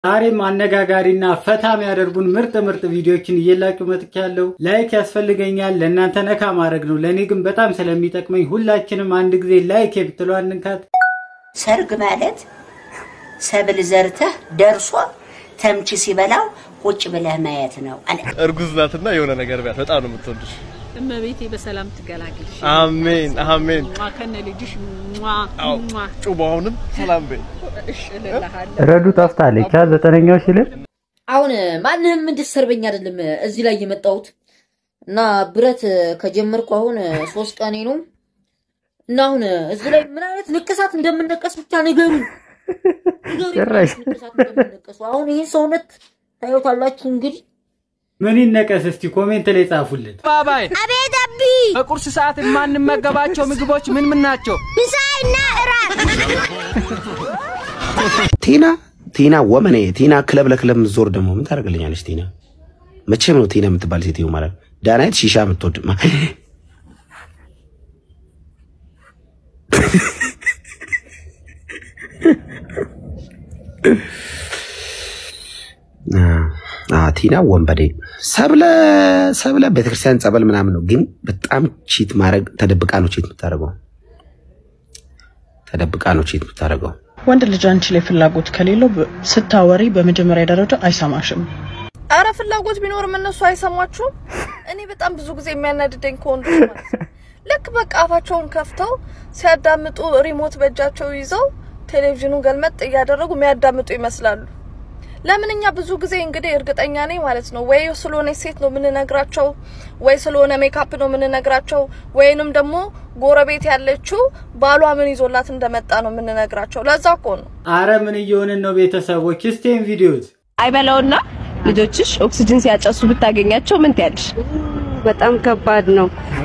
ዛሬም አነጋጋሪና ፈታ የሚያደርጉን ምርጥ ምርጥ ቪዲዮዎችን እየላችሁ መጥቻለሁ። ላይክ ያስፈልገኛል፣ ለእናንተ ነካ ማድረግ ነው። ለእኔ ግን በጣም ስለሚጠቅመኝ ሁላችንም አንድ ጊዜ ላይክ የምትለው አንንካት። ሰርግ ማለት ሰብል ዘርተህ ደርሶ ተምች ሲበላው ቁጭ ብለህ ማየት ነው አለ። እርጉዝ ናትና የሆነ ነገር ቢያት በጣም ነው የምትወድሽ። እመቤቴ በሰላም ትገላግልሽ። አሜን አሜን። ሟ ከነ ልጅሽ ሟ አዎ ሟ ጩባውንም ሰላም በይ። እሽ እልልሃለሁ። ረዱ ጠፍታለች። ዘጠነኛው ሽልር አሁን ማንንም እንድሰርበኝ አይደለም እዚህ ላይ የመጣሁት እና ብረት ከጀመርኩ አሁን ሶስት ቀኔ ነው እና አሁን እዚህ ላይ ምን አይነት ንቅሳት እንደምነቀስ ብቻ ንገሩ ጭራሽ። ንቅሳት እንደምነቀሱ አሁን ይህን ሰውነት ታዩታላችሁ እንግዲህ ምን ይነቀስ እስቲ ኮሜንት ላይ ጻፉልን። ባባይ አቤት አቢ በቁርስ ሰዓት የማንመገባቸው ምግቦች ምን ምን ናቸው? ምሳይና እራት ቲና ቲና ወመኔ ቲና ክለብ ለክለብ የምትዞር ደግሞ ምን ታደርግልኛለች? ቲና መቼም ነው ቲና የምትባል ሴትዮ ማለት ዳናይት ሺሻ የምትወድ ማ- አ ቲና ወንበዴ ሰብለ ሰብለ ቤተክርስቲያን ጸበል ምናምን ነው፣ ግን በጣም ቺት ማድረግ ተደብቃ ነው ቺት የምታደርገው። ተደብቃ ነው ቺት የምታደርገው። ወንድ ልጅ አንቺ ላይ ፍላጎት ከሌለው በ- ስታወሪ በመጀመሪያ ደረጃ አይሰማሽም። አረ ፍላጎት ቢኖርም እነሱ አይሰሟችሁም። እኔ በጣም ብዙ ጊዜ የሚያናድደኝ ከወንዶች ማለት ነው ልክ በቃ አፋቸውን ከፍተው ሲያዳምጡ ሪሞት በእጃቸው ይዘው ቴሌቪዥኑን ገልመጥ እያደረጉ የሚያዳምጡ ይመስላሉ። ለምን እኛ ብዙ ጊዜ እንግዲህ እርግጠኛ ነኝ ማለት ነው ወይ ስለሆነ ሴት ነው የምንነግራቸው፣ ወይ ስለሆነ ሜካፕ ነው የምንነግራቸው፣ ወይንም ደግሞ ጎረቤት ያለችው ባሏ ምን ይዞላት እንደመጣ ነው የምንነግራቸው። ለዛ እኮ ነው አረ ምን እየሆንን ነው ቤተሰቦች? እስቴን ቪዲዮት አይበላውና ልጆችሽ ኦክሲጅን ሲያጨሱ ብታገኛቸው ምን ትያለሽ? በጣም ከባድ ነው።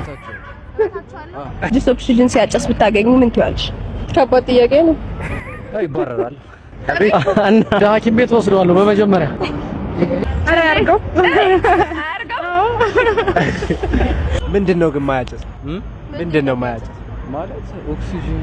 ልጅሽ ኦክሲጅን ሲያጨስ ብታገኙ ምን ትያለሽ? ከባድ ጥያቄ ነው። ይባረራል እና ሐኪም ቤት ወስደዋለሁ በመጀመሪያ ኧረ ያድርገው። ምንድን ነው ግን ማያጨስ ምንድን ነው ማያጨስ ማለት ኦክሲጅን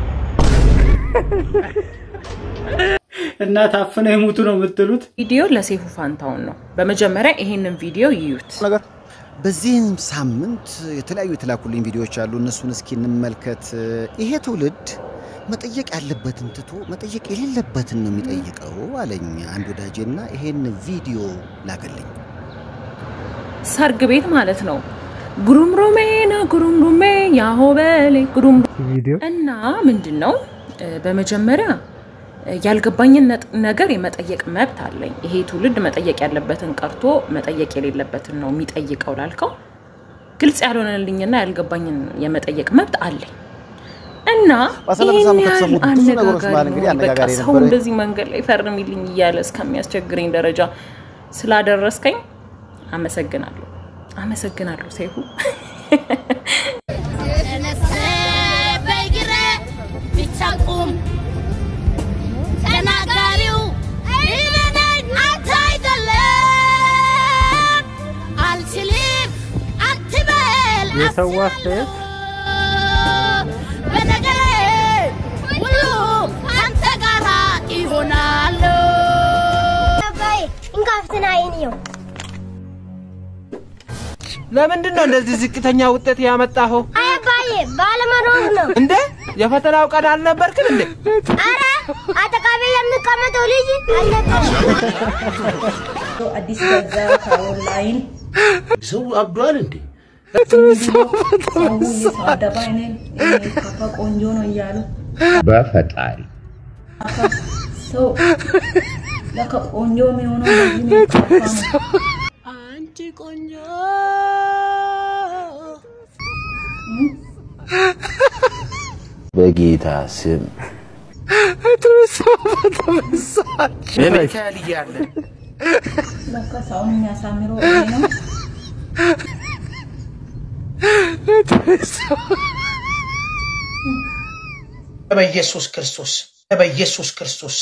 እና ታፍነው የሙቱ ነው የምትሉት? ቪዲዮ ለሴፉ ፋንታውን ነው። በመጀመሪያ ይሄንን ቪዲዮ ይዩት። ነገር በዚህም ሳምንት የተለያዩ የተላኩልኝ ቪዲዮዎች አሉ። እነሱን እስኪ እንመልከት። ይሄ ትውልድ መጠየቅ ያለበትን ትቶ መጠየቅ የሌለበትን ነው የሚጠይቀው አለኝ አንድ ወዳጄና ይሄን ቪዲዮ ላከልኝ። ሰርግ ቤት ማለት ነው። ጉሩምሩሜ ና ጉሩምሩሜ ያሆበሌ ጉሩም ቪዲዮ እና ምንድን ነው እ፣ በመጀመሪያ እ፣ ያልገባኝን ነጥ- ነገር የመጠየቅ መብት አለኝ። ይሄ ትውልድ መጠየቅ ያለበትን ቀርቶ መጠየቅ የሌለበትን ነው የሚጠይቀው ላልከው ግልጽ ያልሆነልኝና ያልገባኝን የመጠየቅ መብት አለኝ እና ባሳለፈ ይህን ሳምንት ያህል ከተሰሙት ብዙ ነገሮች መሀል አነጋጋሪ እንግዲህ ነው። በቃ አነጋጋሪ ሰው የነበረ እንደዚህ መንገድ ላይ ፈርሚልኝ እያለ እስከሚያስቸግረኝ ደረጃ ስላደረስከኝ አመሰግናለሁ። አመሰግናለሁ ሰይፉ። በእግሬ ብቻ ቁም ተናጋሪው እኔ ነኝ አንተ አይደለም አልችልም አትበል የሰው አስተያየት በነገሬ ሁሉ ከአንተ ጋራ ይሆናሉ አባዬ እንካፍትና አይንየው ለምንድን ነው እንደዚህ ዝቅተኛ ውጤት ያመጣኸው አይ አባዬ ባለመኖር ነው እንዴ የፈተናው ቀን አልነበርክም እንዴ አረ አጠቃቤ የሚቀመጠው ልጅ አልነበረም አዲስ ገዛ ከኦንላይን ሰው አብዷል እንዴ? ሰው እየተሳደበ እኔን ካፋ ቆንጆ ነው እያሉ በፈጣሪ ሰው ለካ ቆንጆ የሚሆነው በዚህ ነው ካፋ ነው። አንቺ ቆንጆ በጌታ ስም ሚካኤል እያለ ለካ ሰውን የሚያሳምረው ይሄ ነው። በኢየሱስ ክርስቶስ በኢየሱስ ክርስቶስ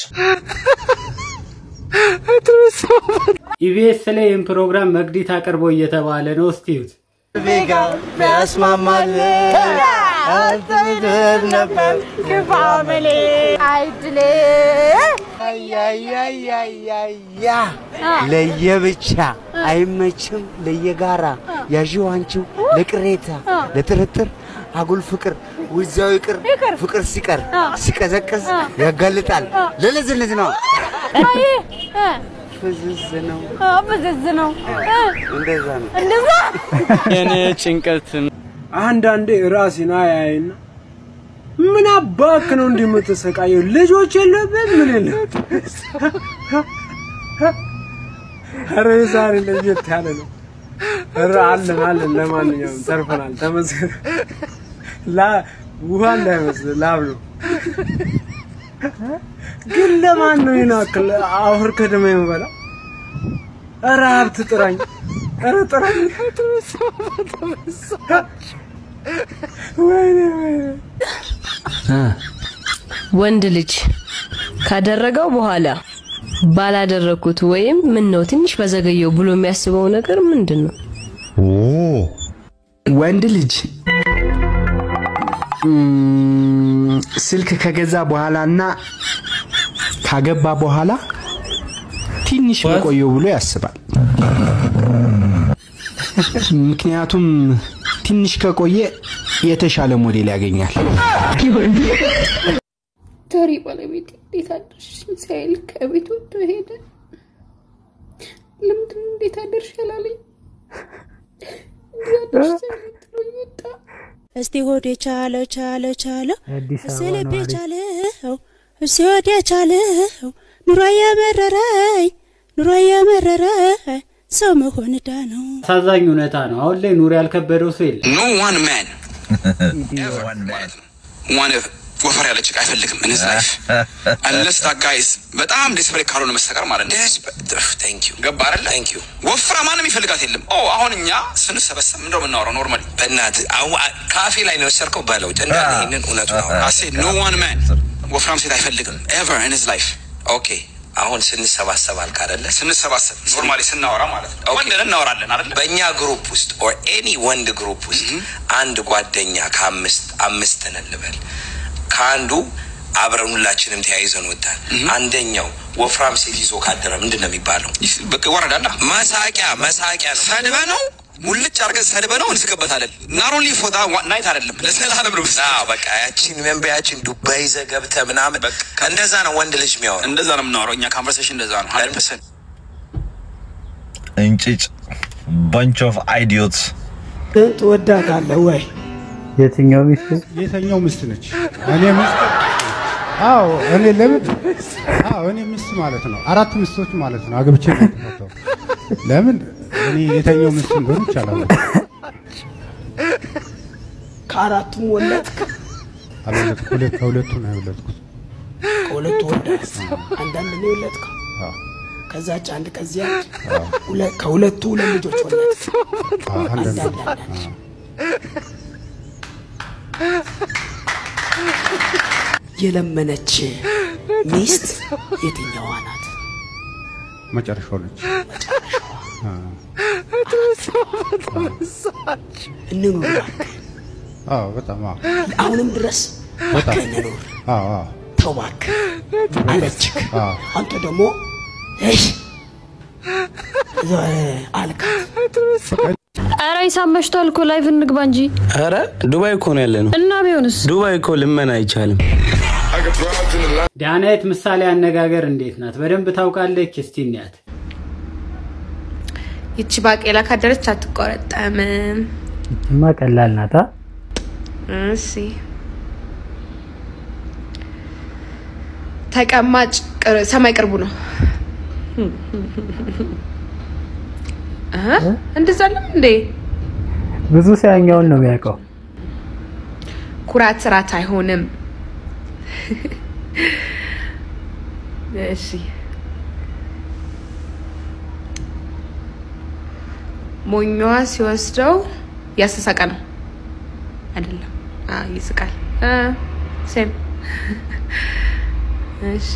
ኢቢኤስ ላይ ይህን ፕሮግራም መግዲት አቅርቦ እየተባለ ነው። እስቲ እዩት። ያስማማል አልተምድር ነበር ግፋ መሌ አይድሌ አያያያያያ ለየብቻ አይመችም ለየጋራ ያዢው አንቺው ለቅሬታ ለጥርጥር አጉል ፍቅር ውዛው ይቅር ፍቅር ሲቀር ሲቀዘቅዝ ያጋልጣል ለለዝልዝ ነው ፍዝዝ ነው ፍዝዝ ነው እንደዛ ነው እንደዛ የኔ ጭንቀት አንዳንዴ ራሴን አያይና ምን አባክ ነው እንዲህ የምትሰቃየው? ልጆች የለብህም? ምን የለብህም? ኧረ ዛሬ ለየት ያለ ነው። ኧረ አለን አለን። ለማንኛውም ተርፈናል፣ ተመስገን። ላ ውሃ እንዳይመስል ላብ ነው። ግን ለማን ነው ይህን ያክል አፈር ከደማ የምበላ? ኧረ ሀብት ጥራኝ፣ ኧረ ጥራኝ። ወይኔ ወይኔ ወንድ ልጅ ካደረገው በኋላ ባላደረኩት ወይም ምን ነው ትንሽ በዘገየው ብሎ የሚያስበው ነገር ምንድን ነው? ወንድ ልጅ እም፣ ስልክ ከገዛ በኋላና ካገባ በኋላ ትንሽ በቆየው ብሎ ያስባል። ምክንያቱም ትንሽ ከቆየ የተሻለ ሞዴል ያገኛል። ታሪ ባለቤት እንዴት አደርሽ ሲያይል ከቤት ወጥቶ ሄደ። ለምንድን ነው እንዴት አደርሽ ያላለኝ? እንዴት አደርሽ ሲያይል ጥሎኝ ወጣ። እስቲ ሆዴ ቻለ ቻለ ቻለ አዲስ እስቲ አበባ ልቤ ነዋሪ ቻለው እስቲ ሆዴ ቻለው ኑሮ የመረረኝ ኑሮ የመረረኝ ሰው መሆን ዕዳ ነው። አሳዛኝ እውነታ ነው። አሁን ላይ ኑሮ ያልከበደው ሰው የለም። ኖ ዋን ማን ዋን ወፈር ያለ ጭቃ አይፈልግም in his life unless that guy is በጣም ዴስፐሬት ካልሆነ መስተቀር ማለት ነው። ቴንክ ዩ ገባ አይደለ? ቴንክ ዩ ወፍራ ማንም ይፈልጋት የለም። ኦ አሁን እኛ ስንሰበሰብ ምንድነው የምናወራው? ኖርማሊ በእናትህ አሁን ካፌ ላይ ነው የወሰድከው በለው እንዳለ ይህንን እውነቱ ነው። አሴ ኖ ዋን ማን ወፍራም ሴት አይፈልግም ኤቨር in his life ኦኬ አሁን ስንሰባሰብ አልክ አይደለ? ስንሰባሰብ ኖርማሊ ስናወራ ማለት ነው። ወንድን እናወራለን አይደለ? በእኛ ግሩፕ ውስጥ ኦር ኤኒ ወንድ ግሩፕ ውስጥ አንድ ጓደኛ ከአምስት አምስት ነን ልበል ከአንዱ አብረን ሁላችንም ተያይዘን ወጣን። አንደኛው ወፍራም ሴት ይዞ ካደረ ምንድን ነው የሚባለው? በቃ ይወረዳላ። መሳቂያ መሳቂያ ነው። ሰድበ ነው ሙልጭ አድርገን ሰድበ ነው እንስቅበታለን። ናት ኦንሊ ፎር ናይት አይደለም ለዘላለም ነው። አዎ በቃ ያቺን መንበ ያቺን ዱባይ ይዘህ ገብተህ ምናምን እንደዛ ነው ወንድ ልጅ የሚያወራው። እንደዛ ነው የምናወራው እኛ ኮንቨርሴሽን እንደዛ ነው። ሀንድረድ ፐርሰንት እንጭጭ ባንች ኦፍ አይዲዮትስ ትወዳታለህ ወይ? የትኛው ሚስት? የተኛው ሚስት ነች። እኔ ሚስት አዎ፣ እኔ ለምን አዎ፣ እኔ ሚስት ማለት ነው። አራት ሚስቶች ማለት ነው። አግብቼ ነው የተፈታው። ለምን እኔ የተኛው ሚስት እንደሆነ ይቻላል። ከአራቱም ወለድክ? አልወለድኩም። ሁለት ከሁለቱ ነው የወለድኩት። ከሁለቱ ወለድክ? አንዳንድ ነው የወለድከው? አዎ፣ ከዛች አንድ ከዚያ ሁለ- ከሁለቱ ሁለት ልጆች ወለድክ? አዎ፣ አንዳንድ አንዳንድ አንዳንድ የለመነች ሚስት የትኛዋ ናት? መጨረሻው ነች። እንኑር እባክህ። አዎ፣ በጣም አዎ፣ አሁንም ድረስ በጣም እባክህ እንኑር። አዎ፣ አዎ፣ ተው እባክህ አለችክ። አዎ። አንተ ደግሞ እሽ ዞ- አልካት። ኧረ ሂሳብ መሽቷል እኮ ላይፍ እንግባ እንጂ። ኧረ ዱባይ እኮ ነው ያለ ነው። እና ቢሆንስ ዱባይ እኮ ልመና አይቻልም። ዳናይት ምሳሌ አነጋገር እንዴት ናት? በደንብ ታውቃለች። እስቲ እንያት። ይቺ ባቄላ ካደረች አትቆረጠምም። እማ ቀላል ናታ። እሺ ተቀማጭ ቅር- ሰማይ ቅርቡ ነው። አሀ፣ እንደዛ አለም እንዴ? ብዙ ሰው ያኛውን ነው የሚያውቀው። ኩራት ስራት አይሆንም። እሺ ሞኛዋ ሲወስደው ያስተሳቀ ነው አይደለም? አ ይስቃል። አ ሴም እሺ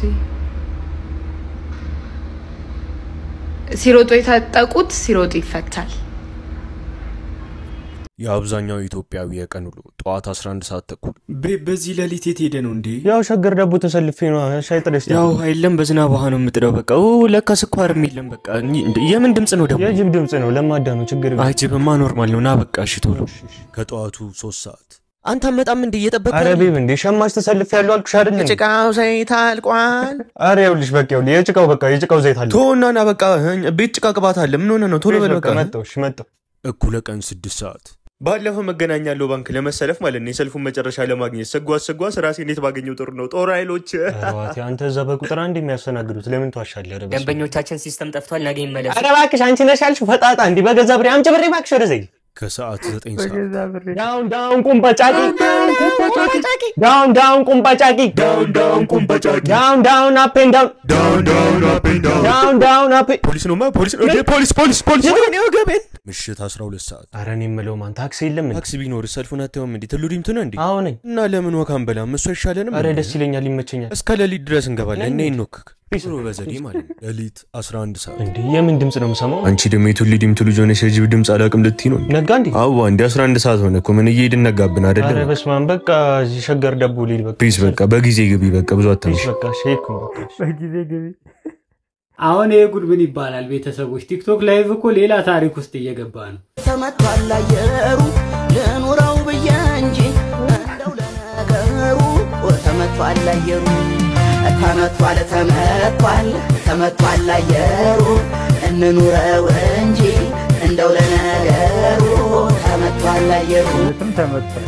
ሲሮጡ የታጠቁት ሲሮጡ ይፈታል። የአብዛኛው ኢትዮጵያዊ የቀን ውሎ ጠዋት 11 ሰዓት ተኩል በዚህ ሌሊት የት ሄደ ነው እንዴ? ያው ሸገር ደቡ ተሰልፌ ነው ሻይ ጥሬ ያው የለም በዝናብ ውሃ ነው የምጥደው። በቃ ኦ ለካ ስኳርም የለም። በቃ እንዴ፣ የምን ድምፅ ነው ደግሞ? የጅብ ድምፅ ነው። ለማዳ ነው ችግር የለም። አይ ጅብማ ኖርማል ነው። ና በቃ እሺ ቶሎ። ከጠዋቱ 3 ሰዓት አንተ አመጣም እንዴ እየጠበቀ አረ ቤብ እንዴ ሸማች ተሰልፌ ያለው አልኩሽ አይደል? እንዴ? ጭቃው ዘይት አልቋል። አረ ይኸውልሽ በቃ ይኸውልህ የጭቃው በቃ የጭቃው ዘይት አለ። ቶና ና በቃ ቤት ጭቃ ቅባት አለ። ምን ሆነ ነው? ቶሎ በል በቃ። መጣሁ እሺ መጣሁ። እኩለ ቀን 6 ሰዓት ባለፈው መገናኛ ያለው ባንክ ለመሰለፍ ማለት ነው የሰልፉን መጨረሻ ለማግኘት ስጓዝ ስጓዝ ራሴ እንዴት ባገኘው ጥሩ ነው። ጦር ኃይሎች ዋቴ አንተ እዛ በቁጥር አንድ የሚያስተናግዱት ለምን ትዋሻለህ? ኧረ በስመ አብ። ደንበኞቻችን ሲስተም ጠፍቷል፣ ነገ ይመለሱ። ኧረ እባክሽ አንቺ ነሽ ያልሽው ፈጣጣ እንዲህ በገዛ ብሬ አምጪ ብሬ እባክሽ ወደዚህ ከሰዓት 9 ሰዓት ዳውን ዳውን ቁምበጫቂ ዳውን ዳውን ቁምበጫቂ ዳውን ዳውን ቁምበጫቂ ዳውን ዳውን አፕ ኤንድ ዳውን ዳውን ዳውን አፕ ኤንድ ዳውን ዳውን ዳውን አፕ ፖሊስ ነው ማ ፖሊስ ነው እንዴ ፖሊስ ፖሊስ ፖሊስ ወገቤ ወገቤን ምሽት 12 ሰዓት ኧረ እኔ የምለው ማን ታክሲ የለም እንዴ? ታክሲ ቢኖር ሰልፉን አታየውም እንዴ? ትሉ ዲምቱ ነው እንዴ? አዎ ነኝ። እና ለምን ወክ አንበላም? እሱ አይሻለንም? ኧረ እንዴ? ደስ ይለኛል፣ ይመቸኛል። እስከ ሌሊት ድረስ እንገባለን። እኔ እንወክክ ጥሩ በዘዴ ማለት ነው። ሌሊት 11 ሰዓት እንዴ የምን ድምፅ ነው የምሰማው? አንቺ ደግሞ የቱሊ ዲምቱ ልጅ ሆነሽ የጅብ ድምፅ አላውቅም ልትይ ነው? ነጋ እንዴ? አዋ እንዲ 11 ሰዓት ሆነ እኮ ምን እየሄድን ነጋብን ኧረ አይደለም? በስመ አብ በቃ እዚህ ሸገር ደቡ ሊል በቃ ፕሊዝ በቃ በጊዜ ግቢ። በቃ ብዙ አታምሽ። በቃ ሼክ ነው በቃ በጊዜ ግቢ አሁን ይሄ ጉድ ምን ይባላል? ቤተሰቦች ቲክቶክ ላይቭ እኮ ሌላ ታሪክ ውስጥ እየገባ ነው። ተመቷል አየሩ ልኑረው ብዬ እንጂ እንደው ለነገሩ ተመቷል አየሩ ተመቷል ተመቷል ተመቷል አየሩ እንኑረው እንጂ እንደው ለነገሩ ተመቷል አየሩ ተመቷል።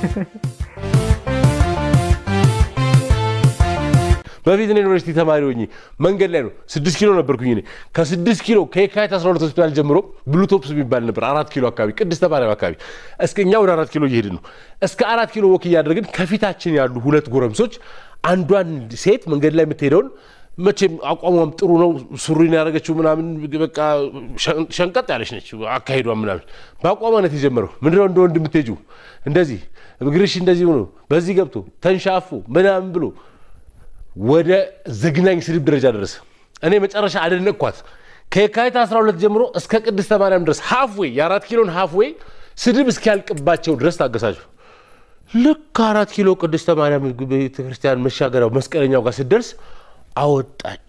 በፊት እኔ ዩኒቨርሲቲ ተማሪ ሆኜ መንገድ ላይ ነው ስድስት ኪሎ ነበርኩኝ እኔ ከስድስት ኪሎ ከየካቲት 12 ሆስፒታል ጀምሮ ብሉቶፕስ የሚባል ነበር አራት ኪሎ አካባቢ ቅድስተ ማርያም አካባቢ እስከ እኛ ወደ አራት ኪሎ እየሄድን ነው እስከ አራት ኪሎ ወክ እያደረግን ከፊታችን ያሉ ሁለት ጎረምሶች አንዷን ሴት መንገድ ላይ የምትሄደውን መቼም አቋሟም ጥሩ ነው ሱሪን ያደረገችው ምናምን በቃ ሸን- ሸንቀጥ ያለች ነች አካሄዷ ምናምን በአቋሟ ነት የጀመረው ምንድነው እንደ ወንድ የምትሄጂው እንደዚህ እግርሽ እንደዚህ ሆኖ በዚህ ገብቶ ተንሻፎ ምናምን ብሎ ወደ ዘግናኝ ስድብ ደረጃ ደረሰ። እኔ መጨረሻ አደነቅኳት። ከየካቲት 12 ጀምሮ እስከ ቅድስተ ማርያም ድረስ ሀፍዌይ የአራት ኪሎን ሀፍዌይ ስድብ እስኪያልቅባቸው ድረስ ታገሳቸው። ልክ አራት ኪሎ ቅድስተ ማርያም ቤተክርስቲያን መሻገሪያው መስቀለኛው ጋር ስትደርስ አወጣች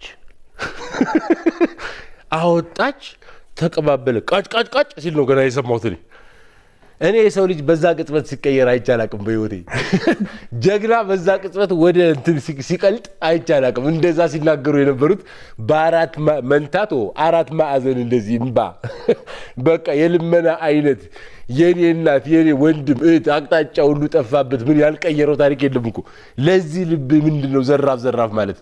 አወጣች፣ ተቀባበለ። ቃጭ ቃጭ ቃጭ ሲል ነው ገና የሰማሁት እኔ። እኔ የሰው ልጅ በዛ ቅጽበት ሲቀየር አይቼ አላቅም በህይወቴ። ጀግና በዛ ቅጽበት ወደ እንትን ሲ- ሲቀልጥ አይቼ አላቅም። እንደዛ ሲናገሩ የነበሩት በአራት ማ- መንታት ኦ አራት ማዕዘን እንደዚህ እምባ በቃ የልመና አይነት የኔ እናት የኔ ወንድም እህት አቅጣጫ ሁሉ ጠፋበት። ምን ያልቀየረው ታሪክ የለም እኮ። ለዚህ ልብ ምንድን ነው ዘራፍ ዘራፍ ማለት?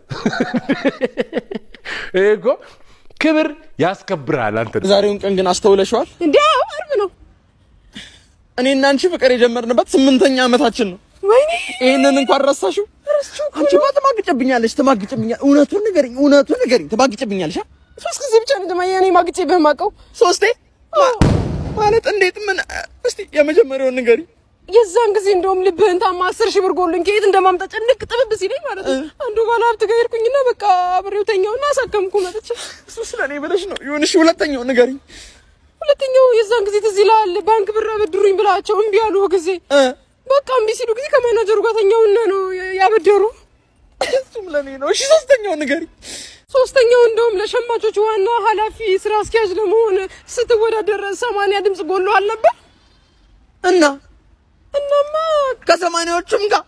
ይሄ እኮ ክብር ያስከብርሃል አንተ ዛሬውን ቀን ግን አስተውለሽዋል? እንዲ አርብ ነው። እኔና አንቺ ፍቅር የጀመርንበት ስምንተኛ ዓመታችን ነው። ወይኔ ይህንን እንኳን ረሳሽው? አንቺማ ትማግጭብኛለሽ፣ ትማግጭብኛለሽ። እውነቱን ንገሪኝ፣ እውነቱን ንገሪኝ። ትማግጭብኛለሽ? አ? ሶስት ጊዜ ብቻ ነው ደማ እኔ ማግጬ በማውቀው ሶስቴ ማ- ማለት እንዴት? ምን? እስቲ የመጀመሪያውን ንገሪኝ። የዛን ጊዜ እንደውም ልብህን ታማ አስር ሺህ ብር ጎልኝ ከየት እንደማምጣት ጭንቅ ጥብብ ሲለኝ ማለት ነው። አንዱ ባለ ሀብት ጋር ሄድኩኝና በቃ አብሬው ተኛውና አሳከምኩ መጥቼ። እሱ ስለ እኔ ብለሽ ነው። ይሁን፣ እሺ፣ ሁለተኛውን ንገሪኝ። ሁለተኛው የዛን ጊዜ ትዝ ይልሃል፣ ባንክ ብር አበድሩኝ ብላቸው እምቢ ያሉ ጊዜ በቃ እምቢ ሲሉ ጊዜ ከማናጀሩ ጋር ተኛውና ነው ያበደሩ። እሱም ለእኔ ነው። እሺ፣ ሶስተኛውን ንገሪኝ። ሶስተኛው እንደውም ለሸማቾች ዋና ኃላፊ ስራ አስኪያጅ ለመሆን ስትወዳደር ሰማንያ ድምፅ ጎሎ አልነበር እና እናማ ከሰማንያዎቹም ጋር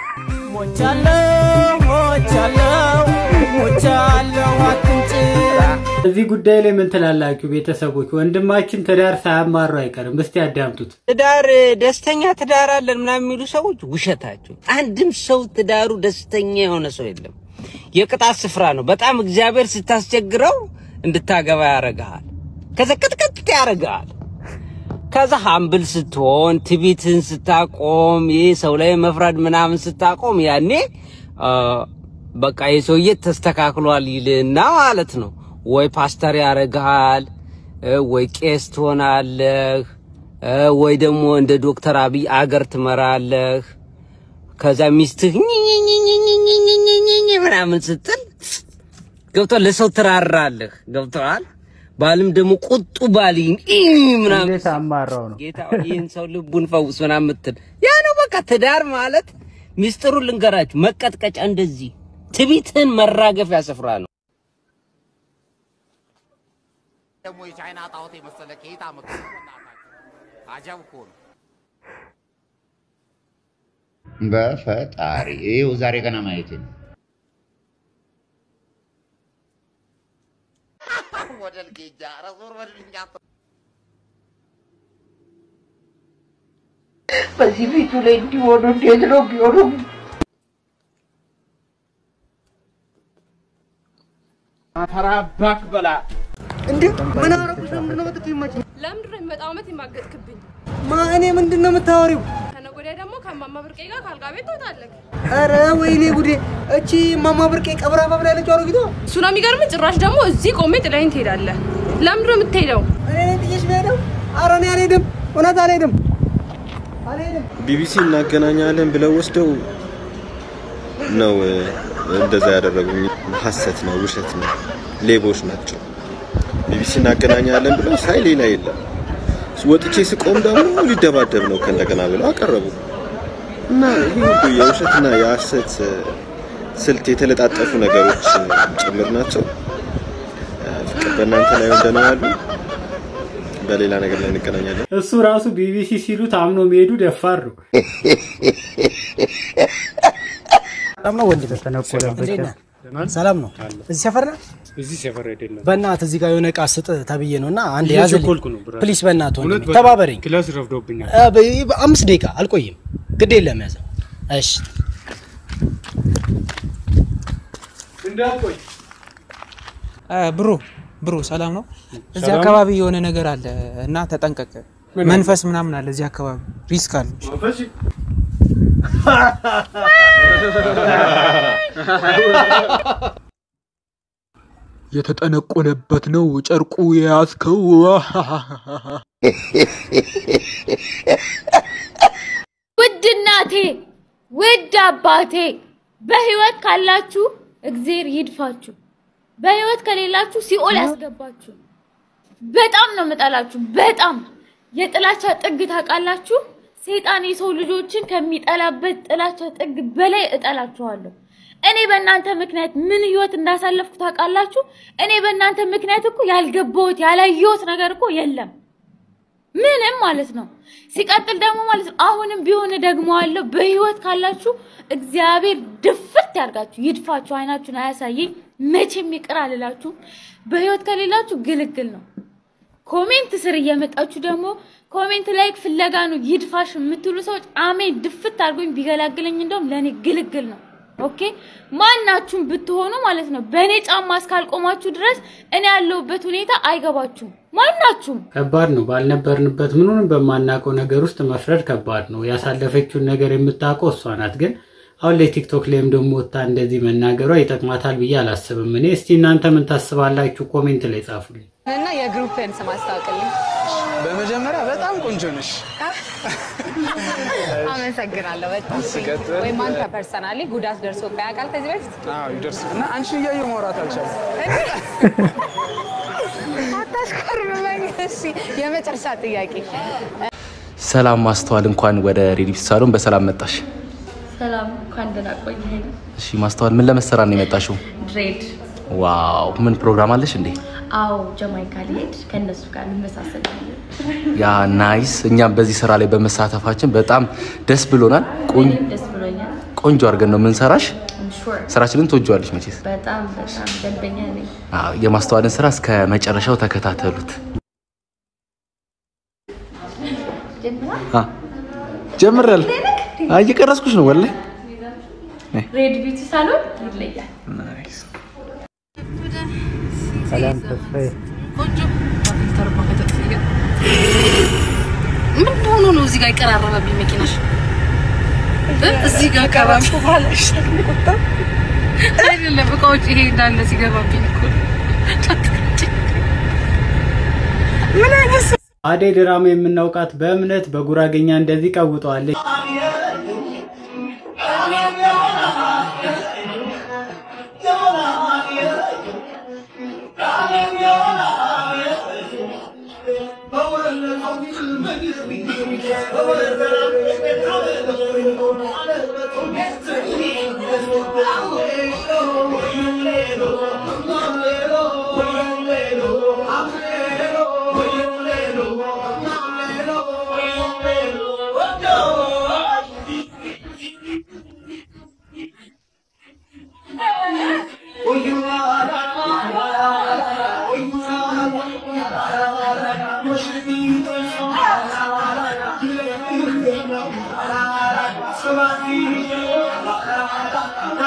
ሞቻለሁ ሞቻለሁ ሞቻለሁ አትንጭ እዚህ ጉዳይ ላይ ምን ትላላችሁ ቤተሰቦች? ወንድማችን ትዳር ሳያማሩ አይቀርም። እስቲ ያዳምጡት። ትዳር ደስተኛ ትዳር አለን ምናምን የሚሉ ሰዎች ውሸታቸው። አንድም ሰው ትዳሩ ደስተኛ የሆነ ሰው የለም። የቅጣት ስፍራ ነው። በጣም እግዚአብሔር ስታስቸግረው እንድታገባ ያረግሃል። ከዛ ቅጥቅጥ ያረግሃል። ከዛ ሀምብል ስትሆን ትቢትን ስታቆም ይህ ሰው ላይ መፍረድ ምናምን ስታቆም ያኔ አ፣ በቃ የሰውዬ ተስተካክሏል ይልና ማለት ነው። ወይ ፓስተር ያረግሃል እ፣ ወይ ቄስ ትሆናለህ እ፣ ወይ ደግሞ እንደ ዶክተር አብይ አገር ትመራለህ። ከዛ ሚስትህ ኝኝኝኝኝኝኝኝኝ ምናምን ስትል ገብቷል። ለሰው ትራራለህ። ገብተዋል። ባልም ደግሞ ቁጡ ባል ኢ ምናምን እንዴት አማራው ነው ጌታ ሆይ ይህን ሰው ልቡን ፈውስ ምናምን የምትል ያ ነው በቃ ትዳር ማለት ሚስጥሩን ልንገራችሁ፣ መቀጥቀጫ እንደዚህ ትቢትህን መራገፊያ ስፍራ ነው። ደግሞ የቻይና ጣዖት የመሰለ ከየት አመጡ? አጀብ እኮ ነው። በፈጣሪ ይኸው ዛሬ ገና ማየት ነው። ወደል ጌጃ ኧረ ዞር በልልኝ አንተ። በዚህ ፊቱ ላይ እንዲሆኑ እንዴት ነው ቢሆኑ? አፈራባክ በላ እንዴ! ምን አረጉሽ? ለምንድን ነው መጥቶ ይመች ለምንድን ነው የሚመጣው ዓመት የማገጥክብኝ? ማ እኔ ምንድን ነው የምታወሪው? ከነገ ወዲያ ደግሞ ከማማ ብርቄ ጋር ከአልጋ ቤት ትወጣለህ። ኧረ ወይኔ ጉዴ! እቺ ማማ ብርቄ ቀብራ ባብላ ያለችው አሮጊቷ እሱ ነው የሚገርም። ጭራሽ ደግሞ እዚህ ቆሜ ጥለኸኝ ትሄዳለህ። ለምንድን ነው የምትሄደው? እኔ ነኝ ጥዬሽ የምሄደው? ኧረ እኔ አልሄድም፣ እውነት አልሄድም፣ አልሄድም። ቢቢሲ እናገናኛለን ብለው ወስደው ነው እ፣ እንደዛ ያደረጉኝ። ሀሰት ነው፣ ውሸት ነው፣ ሌቦች ናቸው። ቢቢሲ እናገናኛለን ብለው ሳይ ሌላ የለም። ወጥቼ ስቆም ደግሞ ሊደባደብ ነው ከእንደገና ብለው አቀረቡ እና ይህ ሁሉ የውሸትና የሀሰት እ፣ ስልት የተለጣጠፉ ነገሮች እ፣ ጭምር ናቸው። እ፣ ፍቅር በእናንተ ላይ እንደነው ያሉ በሌላ ነገር ላይ እንገናኛለን። እሱ ራሱ ቢቢሲ ሲሉት አምኖ መሄዱ ደፋር ነው። ሰላም ነው ወንድም? ተነቆለበት እንዴት ነህ? ሰላም ነው። እዚህ ሰፈር ነህ? እዚህ ሰፈር አይደለም። በእናትህ እዚህ ጋር የሆነ እቃ ስጥ ተብዬ ነው እና አንድ እየቸኮልኩ ነው ያዝልኝ ብራዘር። ፕሊስ፣ በእናትህ እውነት ወንድሜ በጣም ተባበረኝ። ክላስ ረፍዶብኛል። አ፣ በ- በአምስት ደቂቃ አልቆይም፣ ግድ የለም ያዘው። እሺ እንዳትቆይ ብሮ ብሮ ሰላም ነው። እዚህ ሰላም። አካባቢ የሆነ ነገር አለ እና ተጠንቀቅ። ምን አለ? መንፈስ ምናምን አለ እዚህ አካባቢ ሪስክ አለ። የተጠነቆለበት ነው ጨርቁ የያዝከው። ውድ እናቴ፣ ውድ አባቴ በህይወት ካላችሁ እግዜር ይድፋችሁ፣ በህይወት ከሌላችሁ ሲኦል ያስገባችሁ። በጣም ነው የምጠላችሁ። በጣም የጥላቻ ጥግ ታውቃላችሁ። ሰይጣን የሰው ልጆችን ከሚጠላበት ጥላቻ ጥግ በላይ እጠላችኋለሁ። እኔ በእናንተ ምክንያት ምን ህይወት እንዳሳለፍኩ ታውቃላችሁ። እኔ በእናንተ ምክንያት እኮ ያልገባሁት ያላየሁት ነገር እኮ የለም ምንም ማለት ነው። ሲቀጥል ደግሞ ማለት ነው አሁንም ቢሆን ደግሞ አለው በህይወት ካላችሁ እግዚአብሔር ድፍት ያርጋችሁ፣ ይድፋችሁ፣ አይናችሁን አያሳየኝ፣ መቼም ይቅር አልላችሁም። በህይወት ከሌላችሁ ግልግል ነው። ኮሜንት ስር እየመጣችሁ ደግሞ ኮሜንት ላይክ ፍለጋ ነው ይድፋሽ የምትሉ ሰዎች አሜን ድፍት አድርጎኝ ቢገላግለኝ እንደውም ለእኔ ግልግል ነው። ኦኬ ማናችሁም ብትሆኑ ማለት ነው በእኔ ጫማ እስካልቆማችሁ ድረስ እኔ ያለሁበት ሁኔታ አይገባችሁም። ማናችሁም ከባድ ነው። ባልነበርንበት ምኑንም በማናውቀው ነገር ውስጥ መፍረድ ከባድ ነው። ያሳለፈችውን ነገር የምታውቀው እሷ ናት። ግን አሁን ላይ ቲክቶክ ላይም ደግሞ ወጥታ እንደዚህ መናገሯ ይጠቅማታል ብዬ አላስብም። እኔ እስቲ እናንተ ምን ታስባላችሁ? ኮሜንት ላይ ጻፉልኝ። እና የግሩፕን ስም አስታውቅልኝ። በመጀመሪያ በጣም ቆንጆ ነሽ። አመሰግናለሁ በጣም ሲቀጥል- ወይም አንተ ፐርሰናሊ ጉዳት ደርሶ ያውቃል ከዚህ በፊት? አዎ ይደርስ እና አንቺን እያየሁ ማውራት አልቻልኩም። አታሽኮርመኝ። እሺ የመጨረሻ ጥያቄ ሰላም ማስተዋል፣ እንኳን ወደ ሬዲፍ ሳሎን በሰላም መጣሽ። ሰላም እንኳን ደህና ቆየኸኝ። እሺ ማስተዋል፣ ምን ለመሰራት ነው የመጣሽው? ድሬድ ዋው ምን ፕሮግራም አለሽ እንዴ? አዎ ጀማይካ ሊሄድ ከእነሱ ጋር እንመሳሰላለን። ያ ናይስ። እኛም በዚህ ስራ ላይ በመሳተፋችን በጣም ደስ ብሎናል። ቆን- እኔም ደስ ብሎኛል። ቆንጆ አድርገን ነው የምንሰራሽ። ሹር ስራችንን ትወጂዋለሽ መቼስ። በጣም በጣም ደንበኛ ነኝ። አዎ፣ የማስተዋልን ስራ እስከ መጨረሻው ተከታተሉት። አ ጀምራል። አይ እየቀረስኩሽ ነው ወላሂ። ሬድ ቢዩቲ ሳሎን ይለያል። ሰላም ተስፋዬ ምን ሆኖ ነው እዚህ ጋር የቀራረበብኝ መኪናሽ? እ? እዚህ ጋር ቀራም አይደለም እቃዎች ይሄ እንዳለ ሲገባብኝ እኮ ምን አይነት ሰው አደይ ድራማ የምናውቃት በእምነት በጉራገኛ እንደዚህ ቀውጠዋለች።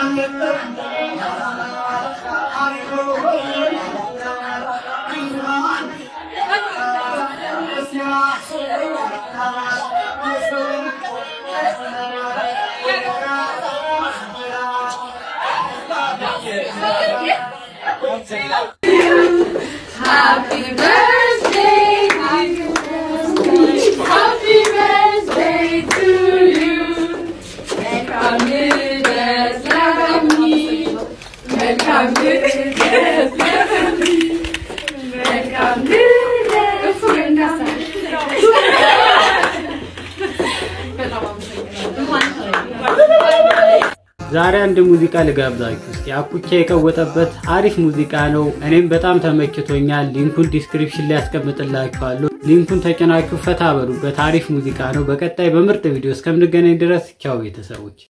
Happy birthday, happy birthday, happy birthday to you. Welcome ልደት ለሚ መልካም ልደት ለሚ መልካም ልደት ዛሬ አንድ ሙዚቃ ልጋብዛችሁ እስኪ። አኩቻ የቀወጠበት አሪፍ ሙዚቃ ነው። እኔም በጣም ተመችቶኛል። ሊንኩን ዲስክሪፕሽን ላይ ያስቀምጥላችኋለሁ። ሊንኩን ተጭናችሁ ፈታ በሉበት። አሪፍ ሙዚቃ ነው። በቀጣይ በምርጥ ቪዲዮ እስከምንገናኝ ድረስ ቻው ቤተሰቦች።